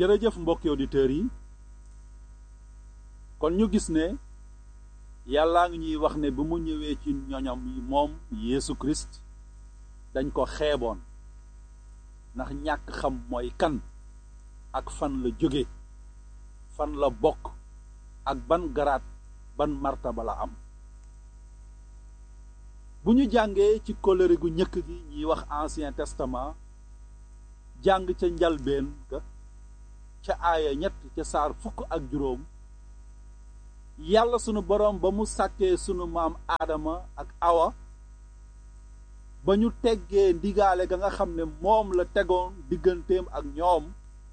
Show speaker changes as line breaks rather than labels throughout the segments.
jërëjëf mbokki auditeurs yi kon ñu gis ne yàllaa ngi ñuy wax ne bi mu ñëwee ci ñoñam yi moom Yeesu Christ dañ ko xeeboon ndax ñàkk xam mooy kan ak fan la jóge fan la bokk ak ban garaat ban martaba la am bu ñu jàngee ci kóllëre gu ñëkk gi ñuy wax ancien testament jàng ca njalbeen ga ca aaya ñett ca saar fukk ak juróom yàlla sunu boroom ba mu sàkkee sunu maam aadama ak awa ba ñu teggee ndigaale ga nga xam ne moom la tegoon digganteem ak ñoom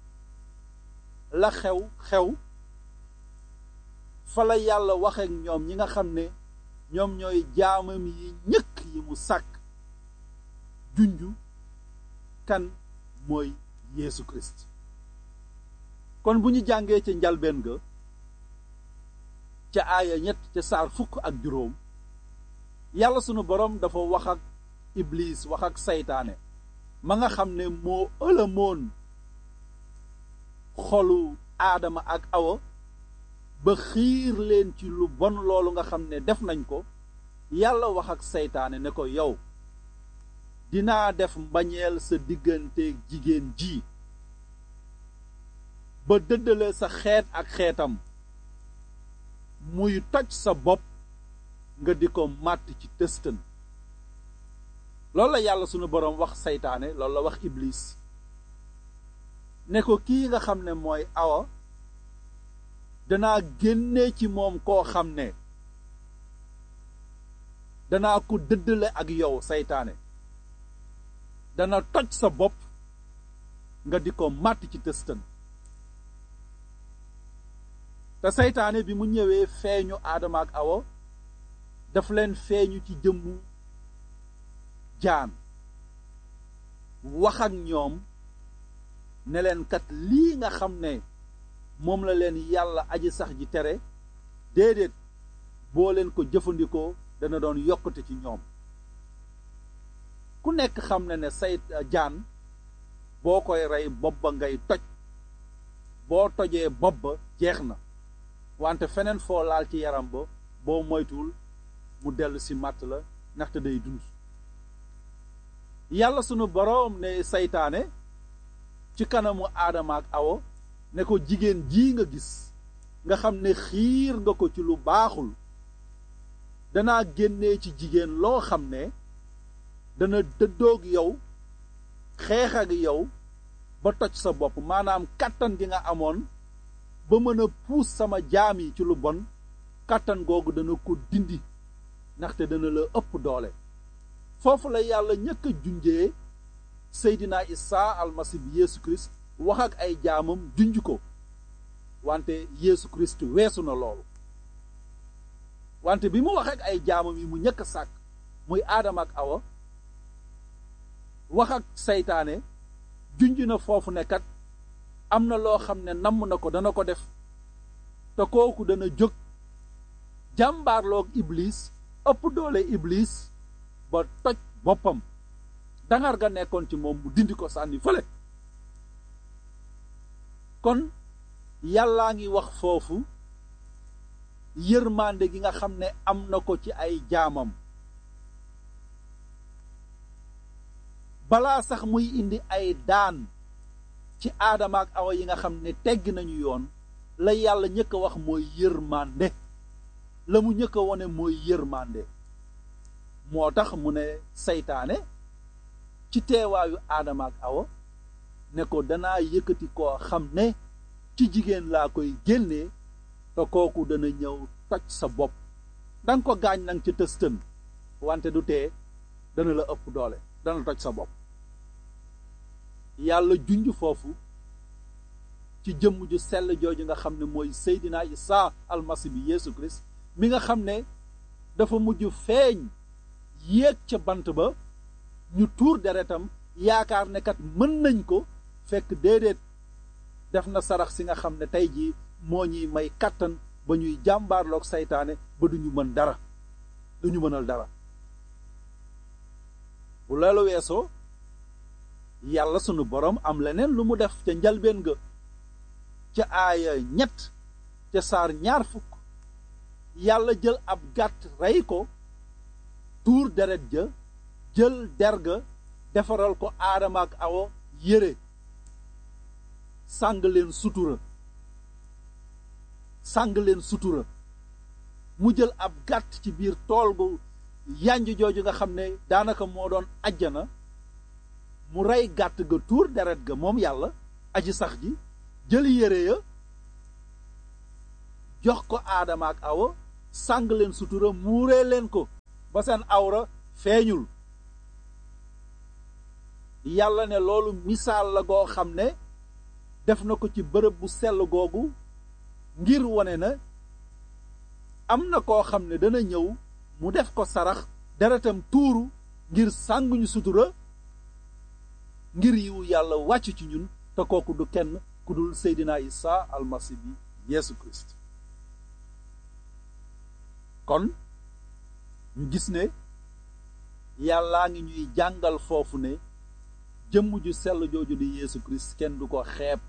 la xew xew fa la yàlla waxeek ñoom ñi nga xam ne ñoom ñooy jaamam yi ñëkk yi mu sàkk junju kan mooy Yeesu Christ kon bu ñu jàngee ca njalbeen ga ca aaya ñett ca saar fukk ak juróom yàlla sunu boroom dafa wax ak iblis wax ak saytaane ma nga xam ne moo ëlëmoon xolu aadama ak awa ba xiir leen ci lu bon loolu nga xam ne def nañ ko yàlla wax ak saytaane ne ko yow dinaa def mbañeel sa digganteeg jigéen ji ba dëddale sa xeet ak xeetam muy toj sa bopp nga di ko màtt ci tëstën loolu la yàlla sunu boroom wax saytaane loolu la wax iblis ne ko kii nga xam ne mooy awa danaa génne ci moom koo xam ne danaa ko dëddale ak yow saytaane dana toj sa bopp nga di ko màtt ci tëstën te saytaane bi mu ñëwee feeñu aadama ak awa daf leen feeñu ci jëmmu jaan wax ak ñoom ne leen kat lii nga xam ne moom la leen yàlla aji sax ji tere déedéet boo leen ko jëfandikoo dana doon yokkute ci ñoom ku nekk xam ne ne say jaan boo koy rey bopp ba ngay toj boo tojee bopp ba jeex na wante feneen foo laal ci yaram ba boo moytuwul mu dellu si màtt la ndaxte day dund yàlla sunu boroom ne saytaane ci kanamu aadama ak awo ne ko jigéen ji nga gis nga xam ne xiir nga ko ci lu baaxul danaa génnee ci jigéen loo xam ne dana dëddoog yow xeex ak yow ba toj sa bopp maanaam kàttan gi nga amoon ba mën a puus sama jaam yi ci lu bon kàttan googu dana ko dindi ndaxte dana la ëpp doole foofu la yàlla ñëkk a junjee Seydina Isa almasi bi Yeesu Christ wax ak ay jaamam junj ko wante Yeesu Christ weesu na loolu wante bi mu wax ak ay jaamam yi mu ñëkk a sàkk muy aadama ak awa wax ak saytaane junj na foofu ne kat am na loo xam ne namm na ko dana ko def te kooku dana jóg jàmbaarloog iblis ëpp doole iblis ba toj boppam dangar ga nekkoon ci moom mu dindi ko sànni fële kon yàllaa ngi wax foofu yërmande gi nga xam ne am na ko ci ay jaamam balaa sax muy indi ay daan ci aadama ak awa yi nga xam ne tegg nañu yoon la yàlla ñëkk a wax mooy yërmande la mu ñëkk a wone mooy yërmande moo tax mu ne saytaane ci teewaayu aadama ak awa ne ko danaa yëkkati koo xam ne ci jigéen laa koy génnee te kooku dana ñëw toj sa bopp danga ko gaañ nang ci tëstën wante du tee dana la ëpp doole dana toj sa bopp yàlla junj foofu ci jëmm ju sell jooju nga xam ne mooy Seydina Isa almasi bi Yeesu Christ mi nga xam ne dafa mujj feeñ yéeg ca bant ba ñu tuur deretam yaakaar ne kat mën nañ ko fekk déedéet def na sarax si nga xam ne tey jii moo ñuy may kàttan ba ñuy jàmbaarloog saytaane ba duñu mën dara duñu mënal dara bu loolu weesoo yàlla sunu borom am leneen lu mu def ca njalbeen ga ca aaya ñett ca saar ñaar fukk yàlla jël ab gàtt rey ko tuur deret ja jël derga defaral ko aadama ak awo yére sàng leen sutura sàng leen sutura mu jël ab gàtt ci biir tool gu yanj jooju nga xam ne daanaka moo doon ajjana mu rey gàtt ga tuur deret ga moom yàlla aji sax ji jël yére ya jox ko aadama ak awa sàng leen sutura muuree leen ko ba seen awra feeñul yàlla ne loolu misaal la goo xam ne def na ko ci bërëb bu sell googu ngir wone na am na koo xam ne dana ñëw mu def ko sarax deretam tuuru ngir sànguñu sutura ngir yiwu yàlla wàcc ci ñun te kooku du kenn ku dul Seydina Isa almasi bi Yeesu Christ kon ñu gis ne yàllaa ngi ñuy jàngal foofu ne jëmm ju sell jooju di Yeesu Christ kenn du ko xeeb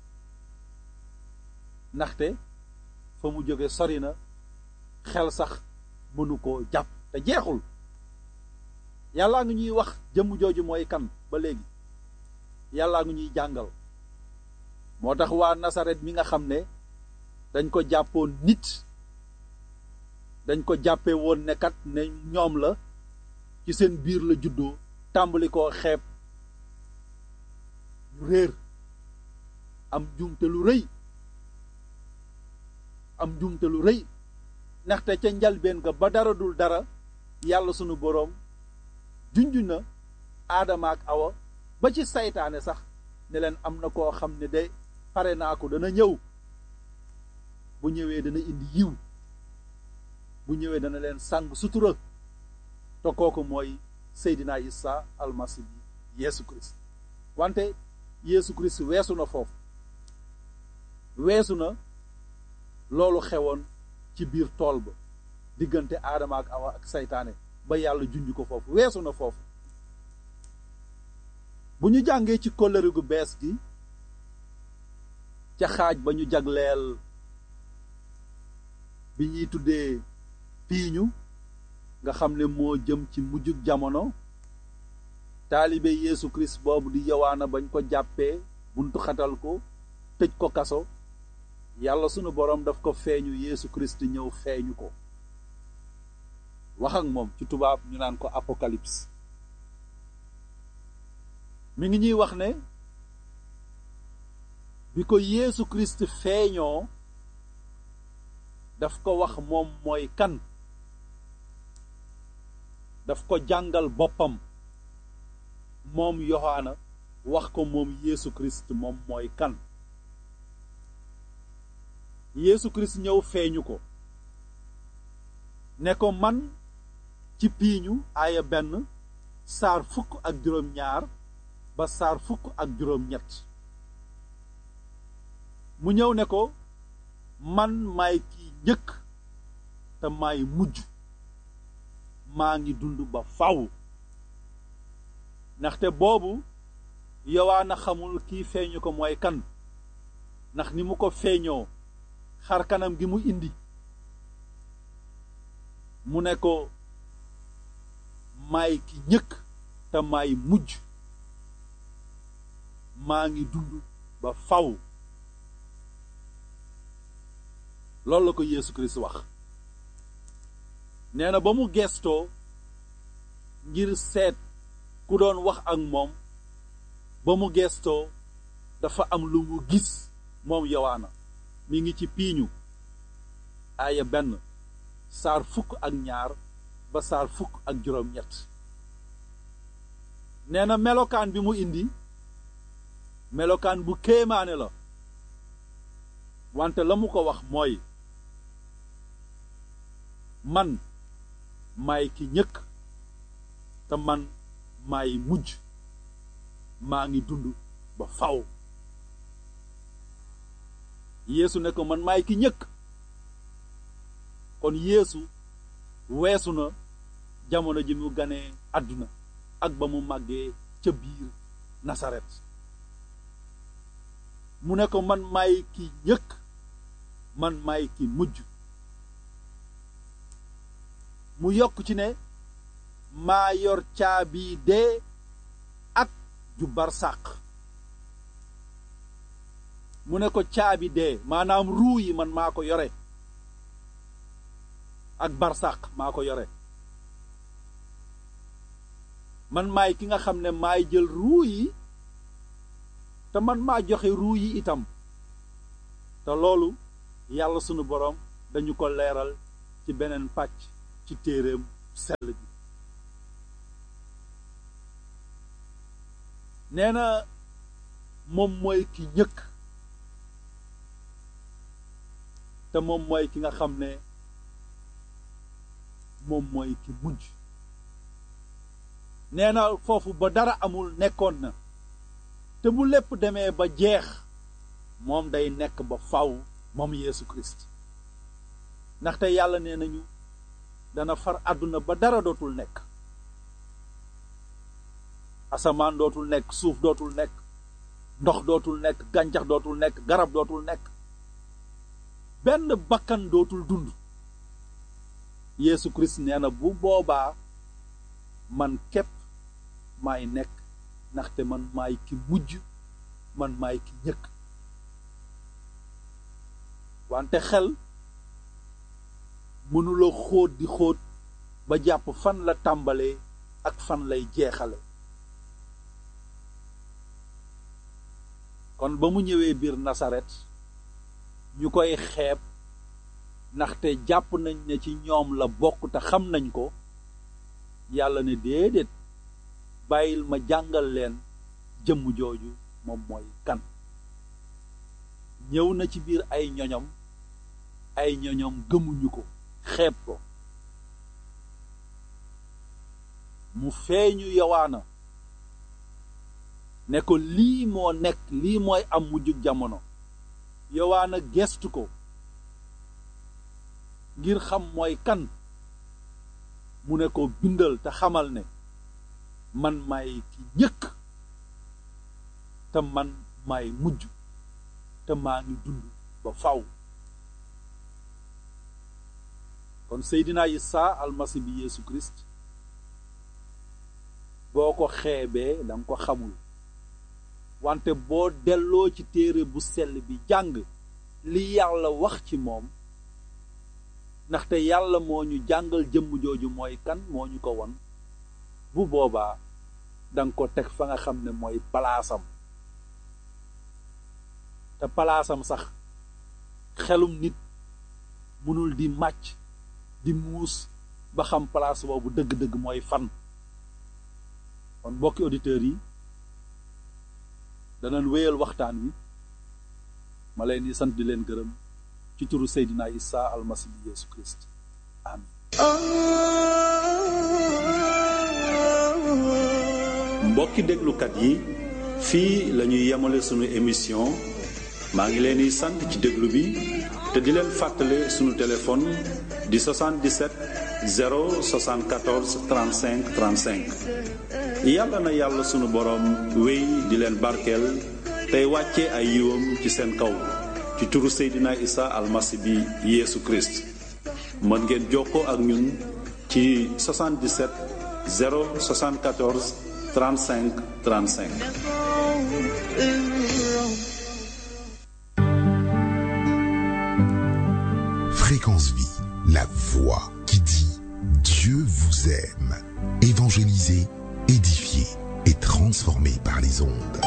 ndaxte fa mu jóge sori na xel sax mënu koo jàpp te jeexul yàllaa ngi ñuy wax jëmm jooju mooy kan ba léegi yàllaa ngi ñuy jàngal moo tax waa nasaret mi nga xam ne dañ ko jàppoon nit dañ ko jàppe woon ne kat ne ñoom la ci seen biir la juddoo tàmbali koo xeeb ñu réer am jumte lu rëy am jumte lu rëy ndaxte ca njalbeen ga ba dara dul dara yàlla sunu boroom junj na aadama ak awa ba ci saytaane sax ne leen am na koo xam ne de pare naa ko dana ñëw bu ñëwee dana indi yiw bu ñëwee dana leen sàng sutura te kooku mooy Seydina Isa almasi bi Yeesu Christ wante Yeesu Christ weesu na foofu weesu na loolu xewoon ci biir tool ba diggante aadama ak awa ak saytaane ba yàlla junj ko foofu weesu na foofu bu ñu jàngee ci kóllëre gu bees gi ca xaaj ba ñu jagleel bi ñuy tuddee piiñu nga xam ne moo jëm ci mujjug jamono taalibe Yeesu Kirist boobu di yowaana bañ ko jàppee buntu xatal ko tëj ko kaso yàlla sunu boroom daf ko feeñu Yeesu Kirist ñëw feeñu ko wax ak moom ci tubaab ñu naan ko apocalypse mi ngi ñuy wax ne bi ko Yeesu Kirist feeñoo daf ko wax moom mooy kan daf ko jàngal boppam moom Yohaana wax ko moom Yeesu Kirist moom mooy kan Yeesu Kirist ñëw feeñu ko ne ko man ci piiñu aaya benn saar fukk ak juróom ñaar ba saar fukk ak juróom ñett mu ñëw ne ko man maay kii njëkk te maay mujj maa ngi dund ba faw ndaxte boobu yowaana xamul kii feeñu ko mooy kan ndax ni mu ko feeñoo xar kanam gi mu indi mu ne ko maay ki njëkk te maay mujj maa ngi dund ba faw loolu la ko Yeesu Kirist wax nee na ba mu gestoo ngir seet ku doon wax ak moom ba mu gestoo dafa am lu mu gis moom yowaana mi ngi ci piiñu aaya benn saar fukk ak ñaar ba saar fukk ak juróom-ñett nee na melokaan bi mu indi melokaan bu kéemaane la wante la mu ko wax mooy man maay ki ñëkk te man maay mujj maa ngi dund ba faw yeesu ne ko man maay ki ñëkk kon yeesu weesu na jamono ji mu ganee àdduna ak ba mu màggee ca biir nasaret mu ne ko man maay ki njëkk man maay ki mujj mu yokk ci ne maa yor caabi dee ak ju barsàq mu ne ko caabi dee maanaam ruu yi man maa ko yore ak barsàq maa ko yore man maay ki nga xam ne maay jël ruu yi te man maa joxe ruu yi itam te loolu yàlla sunu boroom dañu ko leeral ci beneen pàcc ci téereem sell bi nee na moom mooy ki njëkk te moom mooy ki nga xam ne moom mooy ki mujj nee na foofu ba dara amul nekkoon na te bu lépp demee ba jeex moom day nekk ba faw moom Yeesu Kirist ndaxte yàlla nee nañu dana far àdduna ba dara dootul nekk asamaan dootul nekk suuf dootul nekk ndox dootul nekk gàncax dootul nekk garab dootul nekk benn bakkan dootul dund Yeesu Kirist nee na bu boobaa man képp maay nekk ndaxte man maay ki mujj man maay ki njëkk wante xel mënula xóot di xóot ba jàpp fan la tàmbalee ak fan lay jeexale kon ba mu ñëwee biir nasaret ñu koy xeeb ndaxte jàpp nañ ne ci ñoom la bokk te xam nañ ko yàlla ne déedéet bàyyil ma jàngal leen jëmm jooju moom mooy kan ñëw na ci biir ay ñoñom ay ñoñom gëmuñu ko xeeb ko mu feeñu yowaana ne ko lii moo nekk lii mooy am mujjug jamono yowaana gestu ko ngir xam mooy kan mu ne ko bindal te xamal ne man maay ki njëkk te man maay mujj te maa ngi dund ba faw kon Seydina Isa almasi bi Yeesu Kirist boo ko xeebee danga ko xamul wante boo delloo ci téere bu sell bi jàng li yàlla wax ci moom ndaxte yàlla moo ñu jàngal jëmm jooju mooy kan moo ñu ko won bu boobaa danga ko teg fa nga xam ne mooy palaasam te palaasam sax xelum nit mënul di màcc di muus ba xam palaas boobu dëgg-dëgg mooy fan kon mbokki auditeurs yi danañ wéyal waxtaan wi ma leen di sant di leen gërëm ci turu Seydina Isa almasi bi Yeesu Christ amin
mbokki déglukat yi fii la ñuy yemale sunu émission maa ngi leen di sant ci déglu bi te di leen fàttale sunu téléphone di 77 074 35 35 yàlla na yàlla sunu boroom wéy di leen barkeel tey wàcce ay yiwam ci seen kaw ci turu Seydina Isa almasi bi Yeesu Christ mën ngeen jokkoo ak ñun ci 77 074 35 35
Fréquence Vie, la voix qui dit Dieu vous aime. Évangélisé, édifié et transformé par les ondes.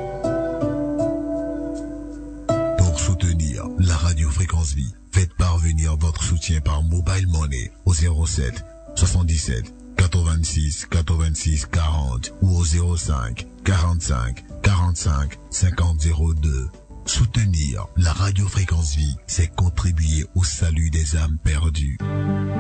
Pour soutenir la radio Fréquence Vie, faites parvenir votre soutien par Mobile Money au 07 77 86 86 40 ou au 05 45 45 50 02. Soutenir la radio Fréquence Vie, c'est contribuer au salut des âmes perdues.